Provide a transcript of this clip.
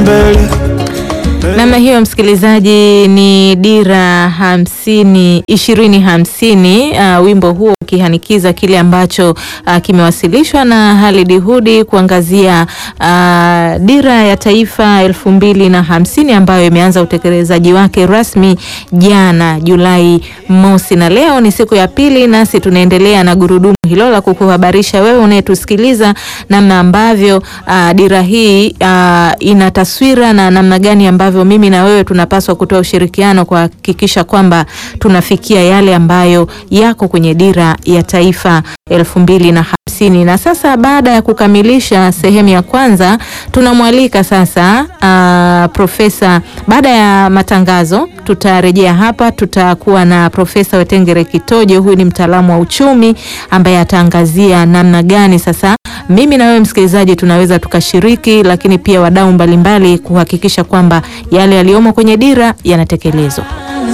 mbele Namna hiyo msikilizaji, ni dira hamsini ishirini hamsini. Uh, wimbo huo ukihanikiza kile ambacho uh, kimewasilishwa na Halid Hudi kuangazia uh, dira ya taifa elfu mbili na hamsini ambayo imeanza utekelezaji wake rasmi jana Julai mosi, na leo ni siku ya pili, nasi tunaendelea na gurudumu hilo la kukuhabarisha wewe unayetusikiliza namna ambavyo uh, dira hii uh, ina taswira na namna gani ambavyo mimi na wewe tunapaswa kutoa ushirikiano kuhakikisha kwamba tunafikia yale ambayo yako kwenye dira ya taifa elfu mbili na hamsini. Na sasa baada ya kukamilisha sehemu ya kwanza, tunamwalika sasa uh, profesa. Baada ya matangazo, tutarejea hapa, tutakuwa na Profesa Wetengere Kitojo. Huyu ni mtaalamu wa uchumi ambaye ataangazia namna gani sasa mimi na wewe msikilizaji tunaweza tukashiriki, lakini pia wadau mbalimbali kuhakikisha kwamba yale yaliyomo kwenye dira yanatekelezwa.